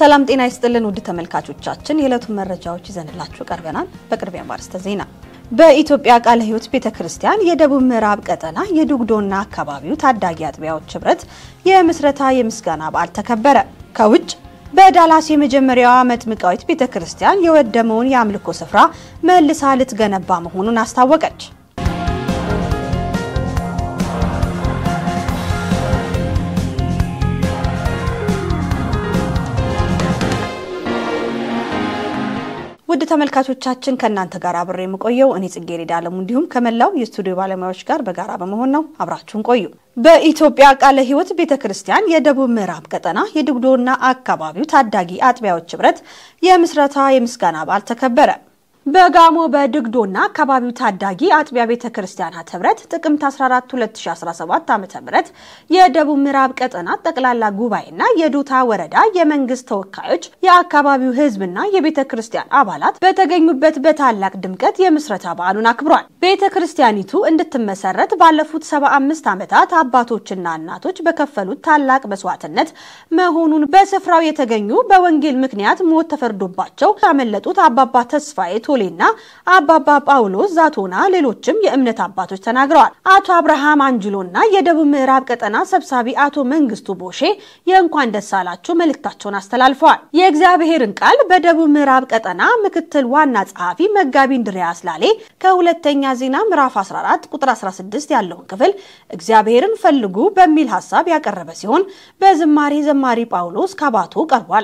ሰላም ጤና ይስጥልን ውድ ተመልካቾቻችን፣ የዕለቱን መረጃዎች ይዘንላችሁ ቀርበናል። በቅድሚያ ማርስተ ዜና። በኢትዮጵያ ቃለ ሕይወት ቤተ ክርስቲያን የደቡብ ምዕራብ ቀጠና የዱግዶና አካባቢው ታዳጊ አጥቢያዎች ህብረት የምስረታ የምስጋና በዓል ተከበረ። ከውጭ በዳላስ የመጀመሪያዋ መጥምቃዊት ቤተ ክርስቲያን የወደመውን የአምልኮ ስፍራ መልሳ ልትገነባ መሆኑን አስታወቀች። ውድ ተመልካቾቻችን ከእናንተ ጋር አብሬ የምቆየው እኔ ጽጌረዳ አለሙ እንዲሁም ከመላው የስቱዲዮ ባለሙያዎች ጋር በጋራ በመሆን ነው። አብራችሁን ቆዩ። በኢትዮጵያ ቃለ ሕይወት ቤተ ክርስቲያን የደቡብ ምዕራብ ቀጠና የዱግዶና አካባቢው ታዳጊ አጥቢያዎች ህብረት የምስረታ የምስጋና በዓል ተከበረ። በጋሞ በድግዶና አካባቢው ታዳጊ አጥቢያ ቤተ ክርስቲያናት ህብረት ጥቅምት 14 2017 ዓ.ም የደቡብ ምዕራብ ቀጠና ጠቅላላ ጉባኤና የዱታ ወረዳ የመንግስት ተወካዮች የአካባቢው ህዝብና የቤተ ክርስቲያን አባላት በተገኙበት በታላቅ ድምቀት የምስረታ በዓሉን አክብሯል። ቤተ ክርስቲያኒቱ እንድትመሰረት ባለፉት 75 ዓመታት አባቶችና እናቶች በከፈሉት ታላቅ መስዋዕትነት መሆኑን በስፍራው የተገኙ በወንጌል ምክንያት ሞት ተፈርዶባቸው ያመለጡት አባባ ተስፋዬ ቶሌና አባባ ጳውሎስ ዛቶና ሌሎችም የእምነት አባቶች ተናግረዋል። አቶ አብርሃም አንጅሎና የደቡብ ምዕራብ ቀጠና ሰብሳቢ አቶ መንግስቱ ቦሼ የእንኳን ደስ አላችሁ መልእክታቸውን አስተላልፈዋል። የእግዚአብሔርን ቃል በደቡብ ምዕራብ ቀጠና ምክትል ዋና ጸሐፊ መጋቢ እንድሪያስ ላሌ ከሁለተኛ ዜና ምዕራፍ 14 ቁጥር 16 ያለውን ክፍል እግዚአብሔርን ፈልጉ በሚል ሀሳብ ያቀረበ ሲሆን በዝማሬ ዘማሪ ጳውሎስ ካባቶ ቀርቧል።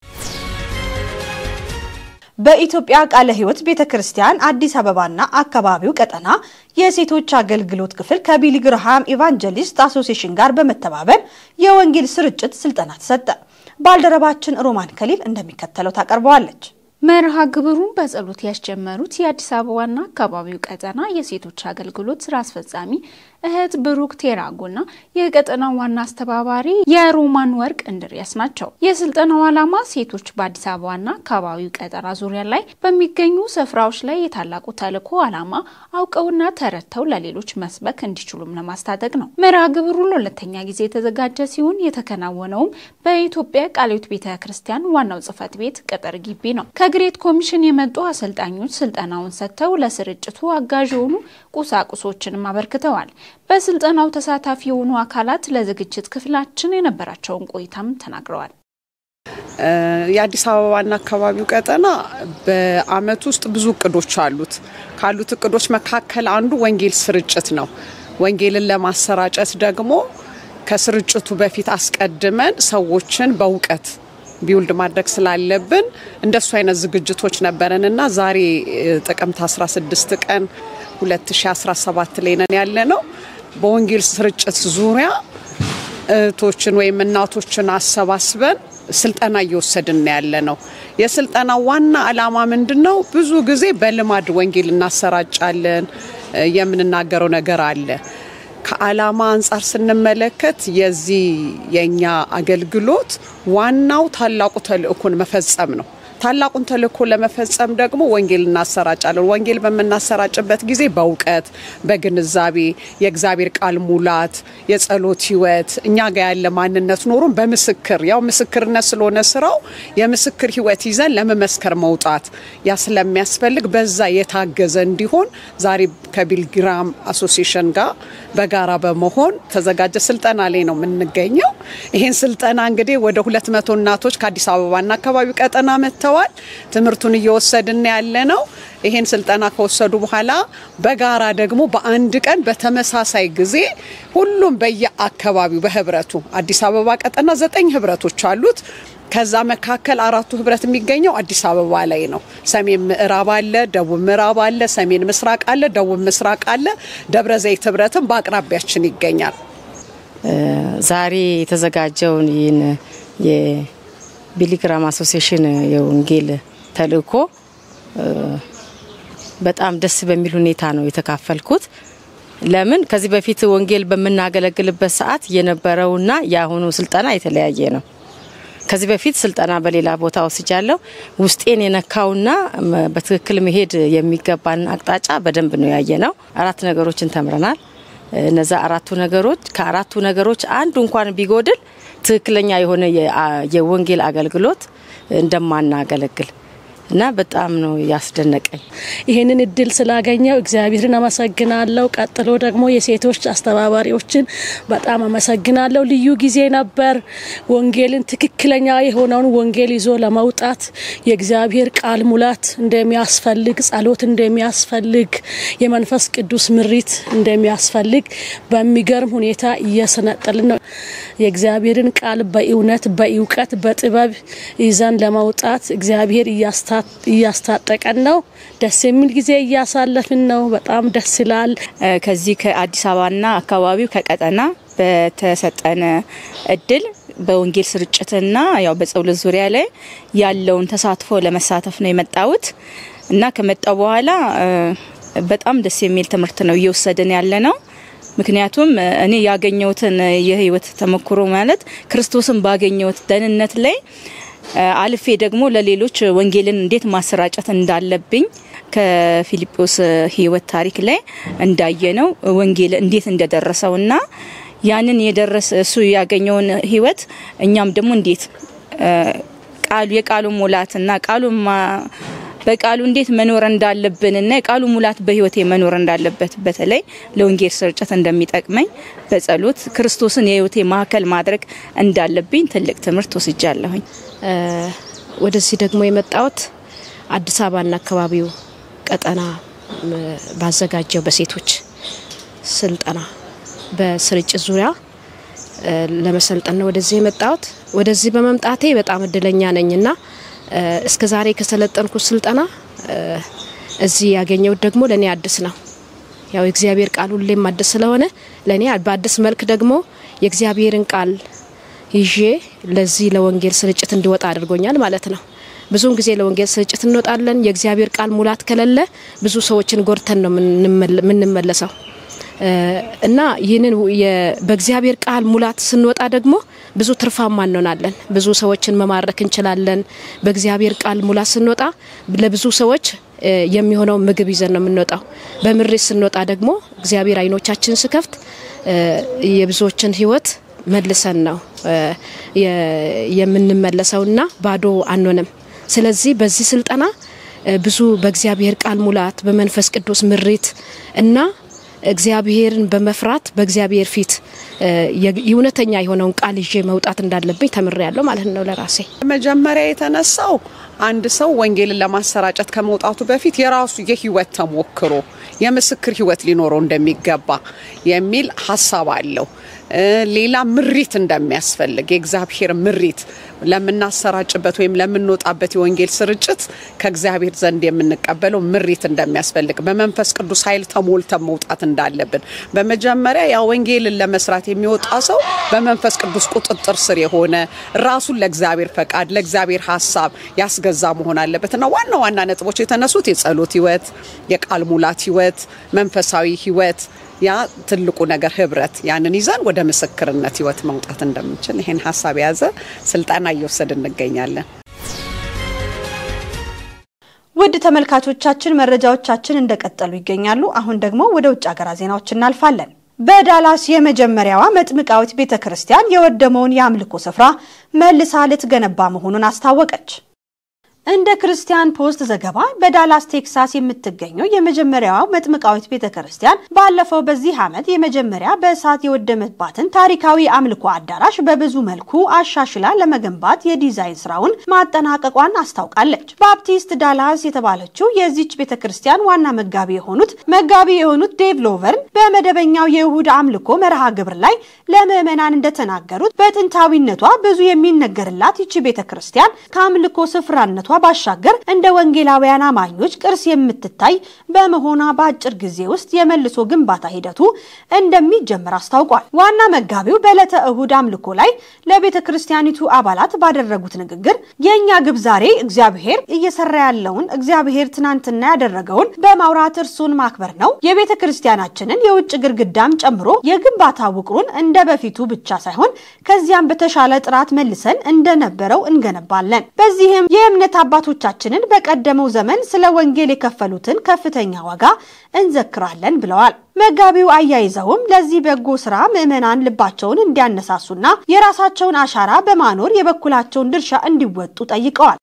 በኢትዮጵያ ቃለ ሕይወት ቤተ ክርስቲያን አዲስ አበባና አካባቢው ቀጠና የሴቶች አገልግሎት ክፍል ከቢሊ ግርሃም ኢቫንጀሊስት አሶሲሽን ጋር በመተባበር የወንጌል ስርጭት ስልጠና ተሰጠ። ባልደረባችን ሮማን ከሊል እንደሚከተለው ታቀርበዋለች። መርሃ ግብሩን በጸሎት ያስጀመሩት የአዲስ አበባና አካባቢው ቀጠና የሴቶች አገልግሎት ስራ አስፈጻሚ እህት ብሩክ ቴራጎና የቀጠናው ዋና አስተባባሪ የሮማን ወርቅ እንድሪያስ ናቸው። የስልጠናው ዓላማ ሴቶች በአዲስ አበባና አካባቢው ቀጠና ዙሪያ ላይ በሚገኙ ስፍራዎች ላይ የታላቁ ተልዕኮ ዓላማ አውቀውና ተረድተው ለሌሎች መስበክ እንዲችሉም ለማስታጠቅ ነው። መርሃ ግብሩ ለሁለተኛ ጊዜ የተዘጋጀ ሲሆን የተከናወነውም በኢትዮጵያ ቃለ ሕይወት ቤተ ክርስቲያን ዋናው ጽሕፈት ቤት ቅጥር ግቢ ነው። ከግሬት ኮሚሽን የመጡ አሰልጣኞች ስልጠናውን ሰጥተው ለስርጭቱ አጋዥ የሆኑ ቁሳቁሶችንም አበርክተዋል። በስልጠናው ተሳታፊ የሆኑ አካላት ለዝግጅት ክፍላችን የነበራቸውን ቆይታም ተናግረዋል። የአዲስ አበባና አካባቢው ቀጠና በዓመት ውስጥ ብዙ እቅዶች አሉት። ካሉት እቅዶች መካከል አንዱ ወንጌል ስርጭት ነው። ወንጌልን ለማሰራጨት ደግሞ ከስርጭቱ በፊት አስቀድመን ሰዎችን በእውቀት ቢውልድ ማድረግ ስላለብን እንደሱ አይነት ዝግጅቶች ነበረን እና ዛሬ ጥቅምት 16 ቀን 2017 ላይ ነን ያለ ነው። በወንጌል ስርጭት ዙሪያ እህቶችን ወይም እናቶችን አሰባስበን ስልጠና እየወሰድን ያለ ነው። የስልጠና ዋና ዓላማ ምንድን ነው? ብዙ ጊዜ በልማድ ወንጌል እናሰራጫለን፣ የምንናገረው ነገር አለ። ከዓላማ አንጻር ስንመለከት የዚህ የእኛ አገልግሎት ዋናው ታላቁ ተልእኮን መፈጸም ነው። ታላቁን ተልእኮ ለመፈጸም ደግሞ ወንጌል እናሰራጫለን። ወንጌል በምናሰራጭበት ጊዜ በእውቀት በግንዛቤ የእግዚአብሔር ቃል ሙላት፣ የጸሎት ህይወት እኛ ጋር ያለ ማንነት ኖሩን በምስክር ያው ምስክርነት ስለሆነ ስራው የምስክር ህይወት ይዘን ለመመስከር መውጣት ያ ስለሚያስፈልግ በዛ የታገዘ እንዲሆን ዛሬ ከቢልግራም አሶሲሽን ጋር በጋራ በመሆን ተዘጋጀ ስልጠና ላይ ነው የምንገኘው። ይህን ስልጠና እንግዲህ ወደ ሁለት መቶ እናቶች ከአዲስ አበባና አካባቢው ቀጠና መጥተዋል። ትምህርቱን እየወሰድን ያለ ነው። ይህን ስልጠና ከወሰዱ በኋላ በጋራ ደግሞ በአንድ ቀን በተመሳሳይ ጊዜ ሁሉም በየአካባቢው በህብረቱ አዲስ አበባ ቀጠና ዘጠኝ ህብረቶች አሉት። ከዛ መካከል አራቱ ህብረት የሚገኘው አዲስ አበባ ላይ ነው። ሰሜን ምዕራብ አለ፣ ደቡብ ምዕራብ አለ፣ ሰሜን ምስራቅ አለ፣ ደቡብ ምስራቅ አለ። ደብረ ዘይት ህብረትም በአቅራቢያችን ይገኛል። ዛሬ የተዘጋጀውን ይህን የቢሊግራም አሶሲሽን የወንጌል ተልእኮ በጣም ደስ በሚል ሁኔታ ነው የተካፈልኩት። ለምን ከዚህ በፊት ወንጌል በምናገለግልበት ሰዓት የነበረውና የአሁኑ ስልጠና የተለያየ ነው። ከዚህ በፊት ስልጠና በሌላ ቦታ ወስጃለሁ። ውስጤን የነካውና በትክክል መሄድ የሚገባን አቅጣጫ በደንብ ነው ያየ ነው። አራት ነገሮችን ተምረናል። እነዛ አራቱ ነገሮች ከአራቱ ነገሮች አንዱ እንኳን ቢጎድል ትክክለኛ የሆነ የወንጌል አገልግሎት እንደማናገለግል እና በጣም ነው ያስደነቀኝ። ይህንን እድል ስላገኘው እግዚአብሔርን አመሰግናለሁ። ቀጥሎ ደግሞ የሴቶች አስተባባሪዎችን በጣም አመሰግናለሁ። ልዩ ጊዜ ነበር። ወንጌልን ትክክለኛ የሆነውን ወንጌል ይዞ ለመውጣት የእግዚአብሔር ቃል ሙላት እንደሚያስፈልግ፣ ጸሎት እንደሚያስፈልግ፣ የመንፈስ ቅዱስ ምሪት እንደሚያስፈልግ በሚገርም ሁኔታ እየሰነጠልን ነው። የእግዚአብሔርን ቃል በእውነት በእውቀት በጥበብ ይዘን ለመውጣት እግዚአብሔር እያስታጠቀን ነው። ደስ የሚል ጊዜ እያሳለፍን ነው። በጣም ደስ ይላል። ከዚህ ከአዲስ አበባና አካባቢው ከቀጠና በተሰጠን እድል በወንጌል ስርጭትና ያው በጸሎት ዙሪያ ላይ ያለውን ተሳትፎ ለመሳተፍ ነው የመጣሁት እና ከመጣው በኋላ በጣም ደስ የሚል ትምህርት ነው እየወሰድን ያለ ነው። ምክንያቱም እኔ ያገኘሁትን የህይወት ተሞክሮ ማለት ክርስቶስን ባገኘሁት ደህንነት ላይ አልፌ ደግሞ ለሌሎች ወንጌልን እንዴት ማሰራጨት እንዳለብኝ ከፊልጶስ ህይወት ታሪክ ላይ እንዳየነው ወንጌል እንዴት እንደደረሰውና ያንን የደረሰ እሱ ያገኘውን ህይወት እኛም ደግሞ እንዴት ቃሉ የቃሉ ሙላትና ቃሉ በቃሉ እንዴት መኖር እንዳለብንና የቃሉ ሙላት በህይወቴ መኖር እንዳለበት በተለይ ለወንጌል ስርጭት እንደሚጠቅመኝ በጸሎት ክርስቶስን የህይወቴ ማዕከል ማድረግ እንዳለብኝ ትልቅ ትምህርት ወስጃለሁኝ። ወደዚህ ደግሞ የመጣሁት አዲስ አበባና አካባቢው ቀጠና ባዘጋጀው በሴቶች ስልጠና በስርጭት ዙሪያ ለመሰልጠን ነው ወደዚህ የመጣሁት። ወደዚህ በመምጣቴ በጣም እድለኛ ነኝና እስከ ዛሬ ከሰለጠንኩት ስልጠና እዚህ ያገኘሁት ደግሞ ለእኔ አዲስ ነው። ያው የእግዚአብሔር ቃል ሁሌም አዲስ ስለሆነ ለእኔ በአዲስ መልክ ደግሞ የእግዚአብሔርን ቃል ይዤ ለዚህ ለወንጌል ስርጭት እንዲወጣ አድርጎኛል ማለት ነው። ብዙውን ጊዜ ለወንጌል ስርጭት እንወጣለን። የእግዚአብሔር ቃል ሙላት ከሌለ ብዙ ሰዎችን ጎድተን ነው የምንመለሰው እና ይህንን በእግዚአብሔር ቃል ሙላት ስንወጣ ደግሞ ብዙ ትርፋማ እንሆናለን። ብዙ ሰዎችን መማረክ እንችላለን። በእግዚአብሔር ቃል ሙላት ስንወጣ ለብዙ ሰዎች የሚሆነው ምግብ ይዘን ነው የምንወጣው። በምሬት ስንወጣ ደግሞ እግዚአብሔር አይኖቻችን ስከፍት የብዙዎችን ሕይወት መልሰን ነው የምንመለሰውና ባዶ አንሆንም። ስለዚህ በዚህ ስልጠና ብዙ በእግዚአብሔር ቃል ሙላት በመንፈስ ቅዱስ ምሪት እና እግዚአብሔርን በመፍራት በእግዚአብሔር ፊት የእውነተኛ የሆነውን ቃል ይዤ መውጣት እንዳለብኝ ተምሬያለሁ ማለት ነው ለራሴ። መጀመሪያ የተነሳው አንድ ሰው ወንጌልን ለማሰራጨት ከመውጣቱ በፊት የራሱ የህይወት ተሞክሮ የምስክር ህይወት ሊኖረው እንደሚገባ የሚል ሀሳብ አለው። ሌላ ምሪት እንደሚያስፈልግ የእግዚአብሔር ምሪት ለምናሰራጭበት ወይም ለምንወጣበት የወንጌል ስርጭት ከእግዚአብሔር ዘንድ የምንቀበለው ምሪት እንደሚያስፈልግ በመንፈስ ቅዱስ ኃይል ተሞልተን መውጣት እንዳለብን በመጀመሪያ ያ ወንጌልን ለመስራት የሚወጣ ሰው በመንፈስ ቅዱስ ቁጥጥር ስር የሆነ ራሱን ለእግዚአብሔር ፈቃድ ለእግዚአብሔር ሀሳብ ያስገዛ መሆን አለበት እና ዋና ዋና ነጥቦች የተነሱት የጸሎት ህይወት፣ የቃል ሙላት ህይወት፣ መንፈሳዊ ህይወት ያ ትልቁ ነገር ህብረት፣ ያንን ይዘን ወደ ምስክርነት ህይወት መውጣት እንደምንችል ይህን ሀሳብ የያዘ ስልጠና እየወሰድ እንገኛለን። ውድ ተመልካቾቻችን መረጃዎቻችን እንደቀጠሉ ይገኛሉ። አሁን ደግሞ ወደ ውጭ ሀገራት ዜናዎች እናልፋለን። በዳላስ የመጀመሪያዋ መጥምቃዊት ቤተ ክርስቲያን የወደመውን የአምልኮ ስፍራ መልሳ ልትገነባ መሆኑን አስታወቀች። እንደ ክርስቲያን ፖስት ዘገባ በዳላስ ቴክሳስ የምትገኘው የመጀመሪያዋ መጥምቃዊት ቤተ ክርስቲያን ባለፈው በዚህ ዓመት የመጀመሪያ በእሳት የወደመባትን ታሪካዊ አምልኮ አዳራሽ በብዙ መልኩ አሻሽላ ለመገንባት የዲዛይን ስራውን ማጠናቀቋን አስታውቃለች። ባፕቲስት ዳላስ የተባለችው የዚች ቤተ ክርስቲያን ዋና መጋቢ የሆኑት መጋቢ የሆኑት ዴቭ ሎቨርን በመደበኛው የእሁድ አምልኮ መርሃ ግብር ላይ ለምዕመናን እንደተናገሩት በጥንታዊነቷ ብዙ የሚነገርላት ይቺ ቤተ ክርስቲያን ከአምልኮ ስፍራነቷ ባሻገር እንደ ወንጌላውያን አማኞች ቅርስ የምትታይ በመሆኗ በአጭር ጊዜ ውስጥ የመልሶ ግንባታ ሂደቱ እንደሚጀምር አስታውቋል። ዋና መጋቢው በዕለተ እሁድ አምልኮ ላይ ለቤተ ክርስቲያኒቱ አባላት ባደረጉት ንግግር የእኛ ግብ ዛሬ እግዚአብሔር እየሰራ ያለውን እግዚአብሔር ትናንትና ያደረገውን በማውራት እርሱን ማክበር ነው። የቤተ ክርስቲያናችንን የውጭ ግድግዳም ጨምሮ የግንባታ ውቅሩን እንደ በፊቱ ብቻ ሳይሆን ከዚያም በተሻለ ጥራት መልሰን እንደነበረው እንገነባለን። በዚህም የእምነት አባቶቻችንን በቀደመው ዘመን ስለ ወንጌል የከፈሉትን ከፍተኛ ዋጋ እንዘክራለን ብለዋል። መጋቢው አያይዘውም ለዚህ በጎ ስራ ምዕመናን ልባቸውን እንዲያነሳሱና የራሳቸውን አሻራ በማኖር የበኩላቸውን ድርሻ እንዲወጡ ጠይቀዋል።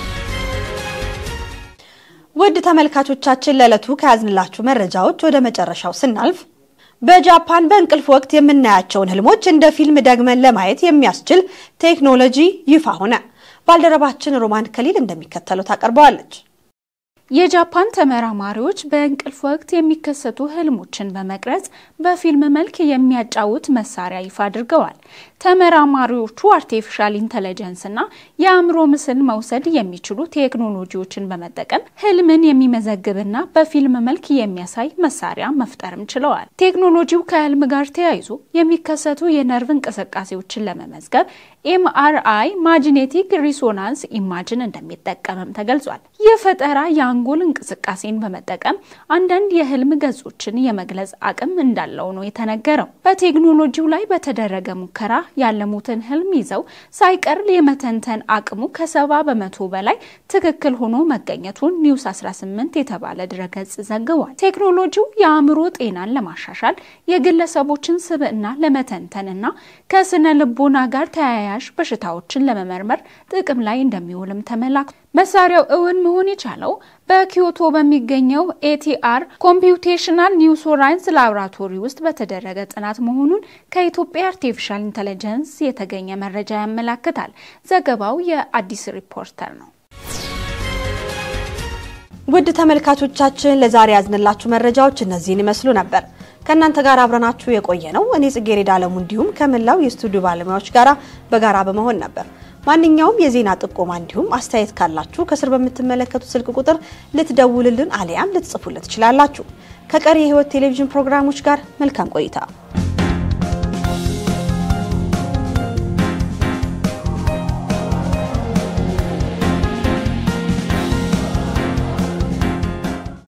ውድ ተመልካቾቻችን ለዕለቱ ከያዝንላችሁ መረጃዎች ወደ መጨረሻው ስናልፍ በጃፓን በእንቅልፍ ወቅት የምናያቸውን ህልሞች እንደ ፊልም ደግመን ለማየት የሚያስችል ቴክኖሎጂ ይፋ ሆነ። ባልደረባችን ሮማን ከሊል እንደሚከተለው ታቀርበዋለች። የጃፓን ተመራማሪዎች በእንቅልፍ ወቅት የሚከሰቱ ህልሞችን በመቅረጽ በፊልም መልክ የሚያጫውት መሳሪያ ይፋ አድርገዋል። ተመራማሪዎቹ አርቲፊሻል ኢንተለጀንስ እና የአእምሮ ምስል መውሰድ የሚችሉ ቴክኖሎጂዎችን በመጠቀም ህልምን የሚመዘግብና በፊልም መልክ የሚያሳይ መሳሪያ መፍጠርም ችለዋል። ቴክኖሎጂው ከህልም ጋር ተያይዞ የሚከሰቱ የነርቭ እንቅስቃሴዎችን ለመመዝገብ ኤምአርአይ ማግኔቲክ ሪሶናንስ ኢማጅን እንደሚጠቀምም ተገልጿል። ይህ ፈጠራ የአንጎል እንቅስቃሴን በመጠቀም አንዳንድ የህልም ገጾችን የመግለጽ አቅም እንዳለው ነው የተነገረው። በቴክኖሎጂው ላይ በተደረገ ሙከራ ያለሙትን ህልም ይዘው ሳይቀር የመተንተን አቅሙ ከሰባ በመቶ በላይ ትክክል ሆኖ መገኘቱን ኒውስ 18 የተባለ ድረገጽ ዘግቧል። ቴክኖሎጂው የአእምሮ ጤናን ለማሻሻል የግለሰቦችን ስብዕና ለመተንተንና ከስነ ልቦና ጋር ተያያዥ በሽታዎችን ለመመርመር ጥቅም ላይ እንደሚውልም ተመላክቷል። መሳሪያው እውን መሆን የቻለው በኪዮቶ በሚገኘው ኤቲአር ኮምፒውቴሽናል ኒውሮሳይንስ ላቦራቶሪ ውስጥ በተደረገ ጥናት መሆኑን ከኢትዮጵያ አርቲፊሻል ኢንተለጀንስ የተገኘ መረጃ ያመላክታል። ዘገባው የአዲስ ሪፖርተር ነው። ውድ ተመልካቾቻችን ለዛሬ ያዝንላችሁ መረጃዎች እነዚህን ይመስሉ ነበር። ከእናንተ ጋር አብረናችሁ የቆየ ነው እኔ ጽጌረዳ አለሙ እንዲሁም ከመላው የስቱዲዮ ባለሙያዎች ጋር በጋራ በመሆን ነበር። ማንኛውም የዜና ጥቆማ እንዲሁም አስተያየት ካላችሁ ከስር በምትመለከቱት ስልክ ቁጥር ልትደውልልን አሊያም ልትጽፉልን ትችላላችሁ። ከቀሪ የሕይወት ቴሌቪዥን ፕሮግራሞች ጋር መልካም ቆይታ